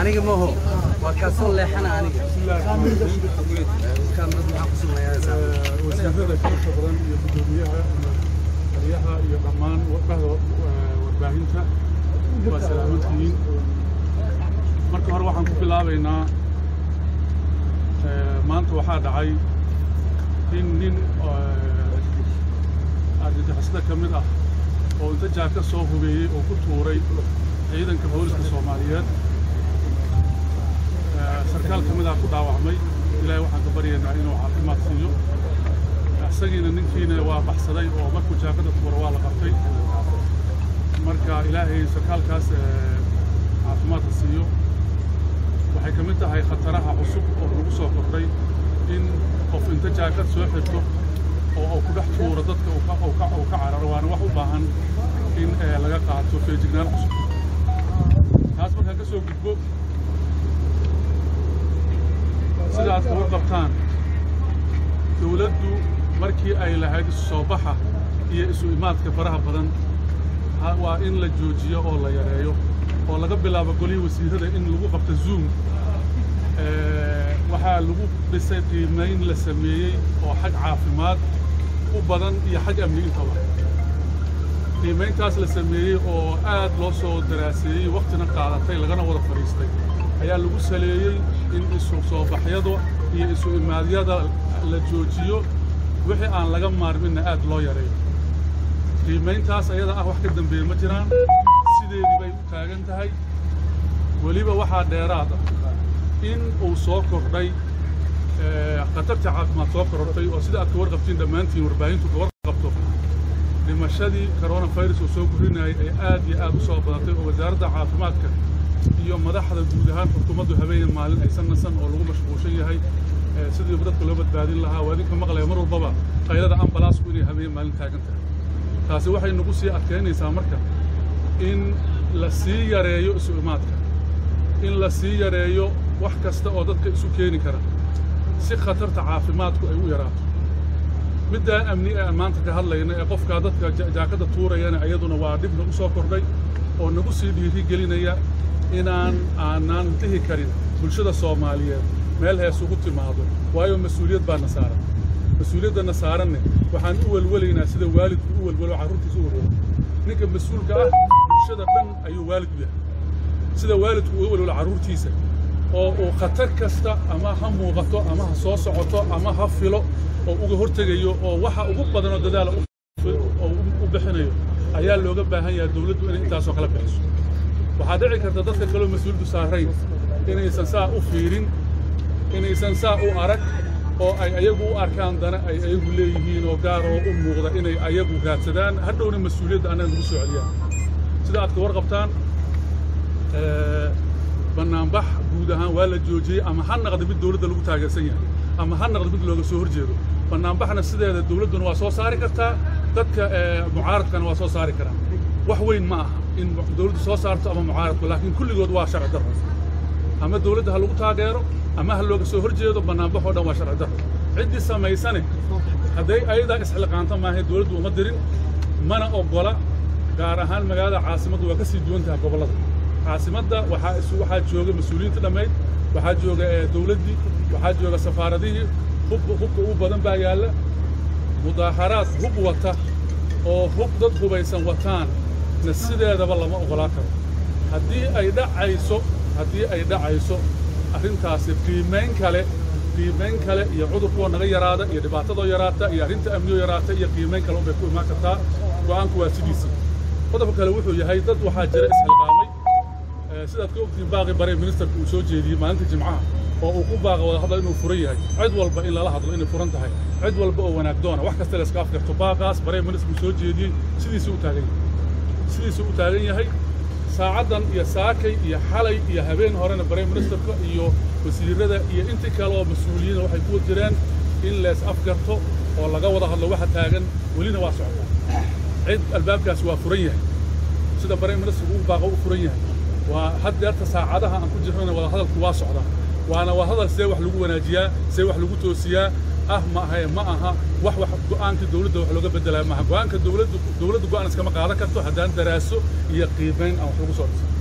aniga maho waa kaa soo leexana aniga kaamirad maxaa ku sugnayaa wasiirada kala badan iyo gudoomiyaha iyo taliyaha iyo dhammaan bahda warbaahinta waa salaamantihiin marka hore waxaan ku bilaabaynaa maanta waxaa dhacay in nin argagixisada ka mid ah oo inta jaaka soo hubeeyey oo ku tuuray ciidanka booliska soomaaliyeed sarkaal ka mid ah ku dhaawacmay ilaahay waxaan ka baryaynaa inuu caafimaad siiyo isagiina ninkiina waa baxsaday oo markuu jaakada tuura waa la qabtay marka ilaahay sarkaalkaas caafimaadka siiyo waxay ka mid tahay khataraha cusub oo lagu soo kordhay in qof inta jaakad soo xirto oo uu ku dhex tuuro dadka uu ka cararo waana wax u baahan in laga qaato feejignaan cusub taas markaan ka soo gudbo sida aad kaga qabtaan dawladdu markii ay lahayd isu soo baxa iyo isu imaadka faraha badan waa in la joojiyo oo la yareeyo oo laga bilaabo golihii wasiirrada in lagu qabto zoom waxaa lagu dhisay qiimayn la sameeyey oo xag caafimaad u badan iyo xag amni intaba qiimayntaas la sameeyey oo aad loo soo daraaseeyey wakhtina qaadatay lagana wada fadhiistay ayaa lagu saleeyey in isu soo baxyada iyo isu imaadyada la joojiyo wixii aan laga maarminna aad loo yareeyo qiimayntaas ayada ah wax ka dambeeye ma jiraan sideedii bay u taagan tahay weliba waxaa dheeraad ah in uu soo kordhay khatarta caafimaad soo korortay oo sida aad ka warqabtiin dhammaantiin warbaahintu ka warqabto dhimashadii coronafirus oo soo gurinayay ay aad iyo aad u soo badatay oo wasaaradda caafimaadka iyo madaxda guud ahaan xukuumaddu habeen maalin aysan nasan oo lagu mashquulshan yahay sidii dadka loo badbaadin lahaa waa idinka maqlaya mar walbaba qaylada ambalaasku inay habeen maalin taagan tahay taasi waxay nagu sii adkaynaysaa marka in la sii yareeyo isu imaadka in la sii yareeyo wax kasta oo dadka isu keeni kara si khatarta caafimaadku ay u yaraato middaa amni ee aan maanta ka hadlayna ee qofkaa dadka jaakadda tuurayana iyaduna waa dhib nagu soo kordhay oo nagu sii dhiiri gelinaya inaan aanaan dhihi karin bulshada soomaaliyeed meel hees ugu timaado waayo mas-uuliyad baa na saaran mas-uuliyadda saaranne waxaan u welwelaynaa sida waalidku u welwelo carruurtiisa u welwelo ninka mas-uulka ah bulshada dhan ayuu waalid u yahay sida waalidku u welwelo carruurtiisa oo uu khatar kasta ama ha muuqato ama ha soo socoto ama ha filo oo uga hortegayo oo waxa ugu badanoo dadaala oo u bixinayo ayaa looga baahan yahay dawladdu inay intaasoo kala bixiso waxaa dhici karta dadka kaloo mas-uuliyaddu saarayn inaysan saa u fiirin inaysan saa u arag oo ay ayagu u arkaan dana ay ayagu leeyihiin oo gaaroo u muuqda inay ayagu raadsadaan hadhowna mas-uuliyadda annaga nagu soo celiyaan sida aad ka warqabtaan bannaanbax guud ahaan waa la joojiyey ama ha naqda mid dawladda lagu taageersan yahay ama ha naqda mid looga soo hor jeedo bannaanbaxna sideeda dawladduna waa soo saari kartaa dadka mucaaradkana waa soo saari karaan wax weyn ma aha in dawladdu soo saarto ama mucaaradku laakiin kulligood waa sharci darro ama dawladda ha lagu taageero ama ha looga soo hor jeedo bannaanbax oo dhan waa sharci darro ciddii samaysane hadday ayadaa isxilqaanto maahay dawladdu uma dirin mana oggola gaar ahaan magaalada caasimaddu waa ka sii duwan tahay gobollada caasimadda waxaa isu waxaa jooga mas-uuliyiinta dhammayd waxaa jooga dawladdii waxaa jooga safaaradihii hub hubka ugu badan baa yaalla mudaaharaad hub wata oo hub dad hubaysan wataan na sideedaba lama oggolaa karo haddii ay dhacayso haddii ay dhacayso arrintaasi qiimayn kale qiimayn kale iyo cudurkoo naga yaraada iyo dhibaatadoo yaraata iyo arrinta amniyoo yaraata iyo qiimayn kale unbay ku imaan kartaa go'aanku waa sidiisii qodobka kale wuxuu yahay dad waxaa jira isxilqaamay sidaad ka ogtihiin baaqi bare ministerka uu soo jeediyey maalinta jimcaha oo uu ku baaqa wada hadla inuu furan yahay cid walba in lala hadlo inay furan tahay cid walba oo wanaag doona wax kasta la iska afgarto baaqaas bare ministerku soo jeediyey sidiisuu u taagan yahay sidiisuu u taagan yahay saacaddan iyo saakay iyo xalay iyo habeen horena bare ministerka iyo wasiirrada iyo intii kale oo mas-uuliyiina waxay ku jireen in lees afgarto oo laga wada hadlo waxa taagan welina waa socota cid albaabkaasi waa furan yahay sida bare ministerku u baaqa u furan yahay waa haddeerta saacadaha aan ku jirnana wada hadalku waa socdaa waana waa hadal see wax lagu wanaajiyaa see wax lagu toosiyaa ah ma ahae ma aha wax wax go'aankii dawladda wax looga beddelaya maaha go'aanka dawladdu dawladdu go'aan iskama qaadan karto haddaan daraaso iyo qiimayn aan wax lagu soo dhisan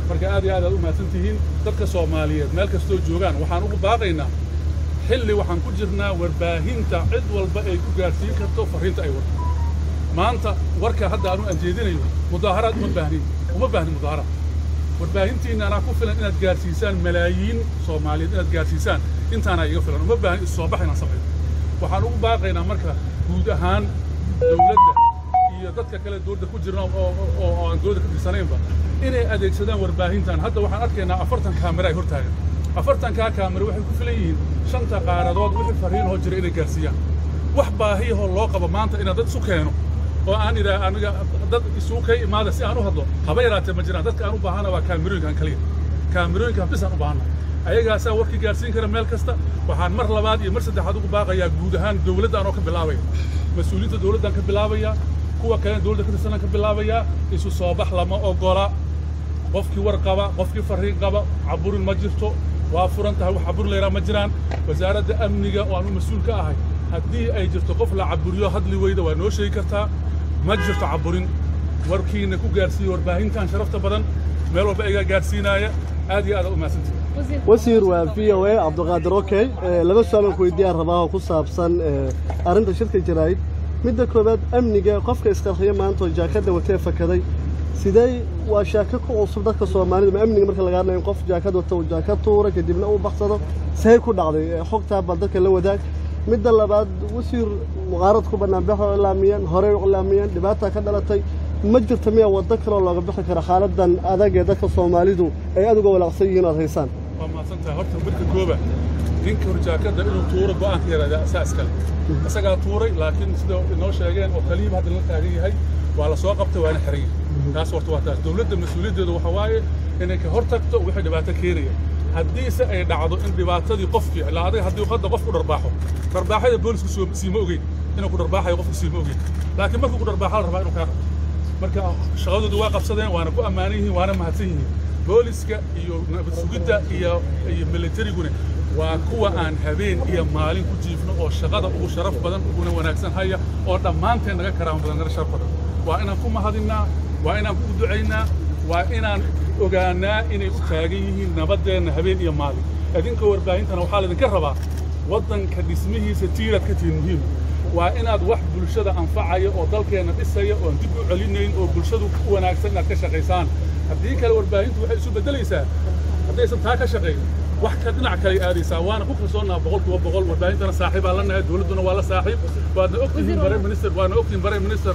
marka aad iyo aad aad u mahadsan tihiin dadka soomaaliyeed meel kastoo joogaan waxaan ugu baaqaynaa xilli waxaan ku jirnaa warbaahinta cid walba ay ku gaadhsiin karto farriinta ay warto maanta warka hadda aanu aan jeedinayo mudaaharaad uma baahnin uma baahnin mudaaharaad warbaahintiinna anaa ku filan inaad gaadhsiisaan malaayiin soomaaliyeed inaad gaadhsiisaan intaanaa iga filan uma baahin isu soo bax inaan samayno waxaan ugu baaqaynaa marka guud ahaan dowladda iyo dadka kale dowladda ku jirna oo oo aan dowladda ka tirsanaynba inay adeegsadaan warbaahintan hadda waxaan arkaynaa afartan kaamira ay hortaagan afartankaa kaamira waxay ku filan yihiin shanta qaaradood wixii farriinoo jira inay gaarsiiyaan wax baahiyahoo loo qabo maanta inaan dad isu keeno oo aan idhaa aniga dad isugu kay imaada si aan u hadlo haba yaraatee ma jiraan dadka aan u baahana waa kaamirooyinkan kaliya kaamirooyinkan bis aan u baahana ayagaasaa warkii gaarsiin kara meel kasta waxaan mar labaad iyo mar saddexaad ugu baaqayaa guud ahaan dowladda anoo ka bilaabaya mas-uuliyiinta dowladdan ka bilaabaya kuwa kalena dowladda ka tirsanan ka bilaabayaa isu soo bax lama ogola qofkii war qaba qofkii farriin qaba caburin ma jirto waa furan tahay wax caburin layraa ma jiraan wasaaradda amniga oo aanu mas-uul ka ahay haddii ay jirto qof la caburiyo hadli weyda waa noo sheegi kartaa ma jirto caburin warkiina ku gaarsiiye warbaahintan sharafta badan meel walba iga gaarsiinaaya aad iyo aad u mahadsantihi wasiir waa v o a cabdiqaadir okey laba su-aalan ku weydiiyaan rabaa oo ku saabsan arrinta shirka jaraa'id midda koowaad amniga qofka isqarxiya maanta oo jaakadda watee fakaday sidee waa shaako ku cusub dadka soomaalida ma amniga marka laga hadlayo in qof jaakad wata uu jaakad tuura kadibna uu baxsado see ku dhacday xogtaa bal dadka la wadaag midda labaad wasiir muqaarad ku banaanbaxa oo ilaamiyeen horey u ilaamiyeen dhibaataa ka dhalatay ma jirto miya waddo kaloo looga bixi karo xaaladan adag ee dadka soomaalidu ay aad uga walaaqsan yihiin aad haysaan waa mahadsantahay horta midka kooba ninka horjaakadda inuu tuuro go'aanka yaraada asaa iskale isagaa tuuray laakiin sida inoo sheegeen oo kaliiba hadda la taagan yahay waa la soo qabtay waana xiran yahay taas horta waa taas dowladda mas-uuliyaddeedu waxa waaye inay ka hor tagto wixii dhibaato keenaya haddiise ay dhacdo in dhibaatadii qofkii ilaa adiga haddii hadda qof ku dharbaaxo dharbaaxada boolisku soo siima ogeyn inuu ku dharbaaxayo qofku siima ogeyn laakiin markuu ku dharbaaxa la rabaa inuu kaa qabto marka shaqadoodu waa qabsadeen waana ku ammaanan yihiin waana mahadsan yihiin booliska iyo nabad sugidda iyo iyo militariguna waa kuwa aan habeen iyo maalin ku jiifno oo shaqada ugu sharaf badan uguna wanaagsan haya oo dhammaanteen naga karaama badan naga sharaf badan waa inaan ku mahadinnaa waa inaan ku ducaynaa waa inaan ogaanaa inay u taagan yihiin nabaddeenna habeen iyo maalin idinka warbaahintana waxaa laydinka rabaa waddanka dhismihiisa tiiraad ka tihiin muhiim waa inaad wax bulshada anfacaya oo dalkeenna dhisaya oon dib u celinayn oo bulshadu ku wanaagsan inaad ka shaqaysaan haddii kale warbaahintu waxay isu beddelaysaa haddaysan taa ka shaqayn wax ka dhinac kale aadaysaa waana ku kalsoonnaa boqol kiiba boqol warbaahintana saaxiibaa la nahay dowladduna waa la saaxiib waadna ogtihiin bare minister waana ogtihiin bare minister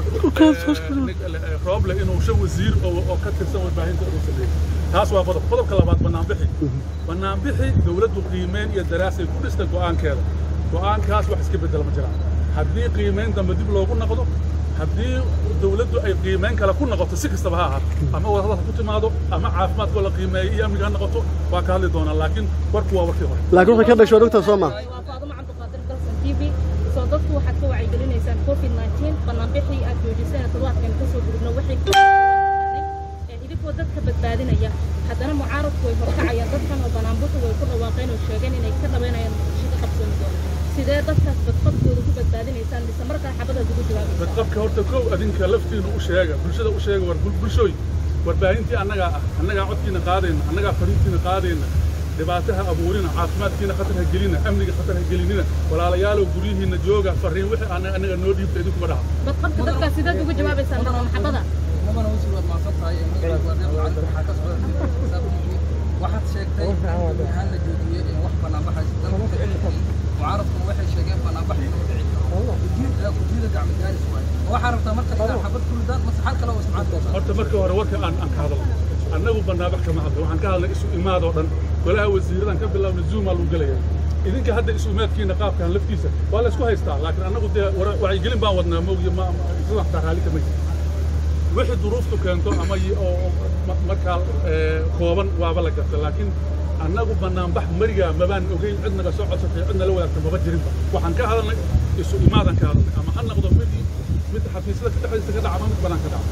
rooble inuu shan wasiir oo ka tirsan warbaahinta uu sameeyey taas waa qodob qodobka labaad bannaanbixi bannaanbixi dowladdu qiimeyn iyo daraasay ku dhistay go'aankeeda go'aankaas wax iska beddela ma jiraan haddii qiimeyn dambe dib loogu noqdo haddii dowladdu ay qiimeyn kale ku noqoto si kastaba ha ahaato ama wadahadal ku timaado ama caafimaadkoo la qiimeeyo iyo amniga ha noqoto waa ka hadli doonaa laakiin warku waa warkii hore laakiin waxay ka dhasho dhogta soo ma waa faadumo cabdiqaadir dalsan t v soo dadku waxaad ka wacyigelinaysaan covid 19 bannaanbixii aad joojiseen toddobaadkan ka soo gudubno waxay ku idinkoo dadka badbaadinaya haddana mucaaradku way horkacayaan dadkan oo bannaanbuxu way ku dhawaaqeen oo sheegeen inay ka dhabaynayaan muqdisho ka qabsoomi doono sidee dadkaas badqabkooda ku badbaadinaysaan mise markaa xabadaad ugu jawaabaysaa badqabka horta kow adinka laftiinu u sheega bulshada u sheega war bulshooy warbaahintii annagaa ah annagaa codkiina qaadayna annagaa fariintiina qaadayna dhibaataha abuurina caafimaadkiina khatar ha gelina amniga khatar ha gelinina walaalayaalow guryihiinna jooga farriin wixii annaga annaga noo dhiibta idinkuma dhaha badqabka dadkaas sideed ugu jawaabaysaan marka maxabada mudana wasiir waad mahadsan tahay magacaygu waa deeq cali waxaa ka socda waxaad sheegtay in ahaan la joojiyey in wax banaanbaxaysa dalka ka dhicin mucaaradkuna waxay sheegeen banaanbax inuu dhici karo guddiida guddiida gacmo gaaris waaye waxaa rabtaa marka inaa xabad ku ridaan mase xal kale oo isticmaali doontaa horta marka hore warka aan aan ka hadalno annagu bannaabax kama hadlo waxaan ka hadlay isu imaadoo dhan golaha wasiiradan ka bilaabna zuumaa lagu gelaya idinka hadda isu imaadkiina qaabkan laftiisa waa la isku haystaa laakiin annagu dee wara- wacyigelin baan wadnaa moogiyo ma isla xataa raalli kama jiro wixii duruuftu keento ama y- oo oo ma- markaa ee, kooban waaba la garta laakiin annagu bannaanbax marigaa mabaan ogeyn cid naga soo codsatay cid nala wadaagta maba jirinba waxaan ka hadalnay isu imaadan ka hadalnay ama ha noqdo mid mid xafiisyada ka dhexdiisa ka dhaca ama mid banaan ka dhaca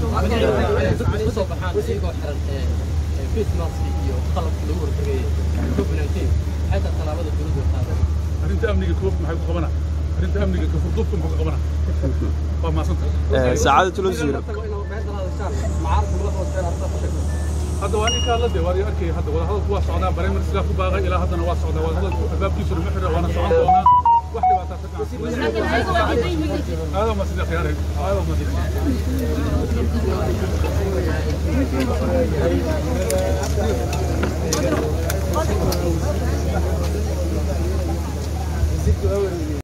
dadku soo baxaan iyagoo xiran face mask iyo qalabka lagu hortagayay covid-19 maxay tahay tallaabada dowladda qaaday arrinta amniga koof maxay ku qabanaa arrinta amniga kafurduubka maxay ku qabanaa waa maasanta سعادة الوزير hadda waa ninkaa la dee waa la arkaya hadda wadahadalku waa socdaa bareemar sidaa ku baaqay ilaa haddana waa socdaa wadahadalku albaabkiisu lama xira waana socon doonaa wax dhibaataa ka laakiin ayaga waa diidan yihiin هذا ما صدق يا ريت هذا ما صدق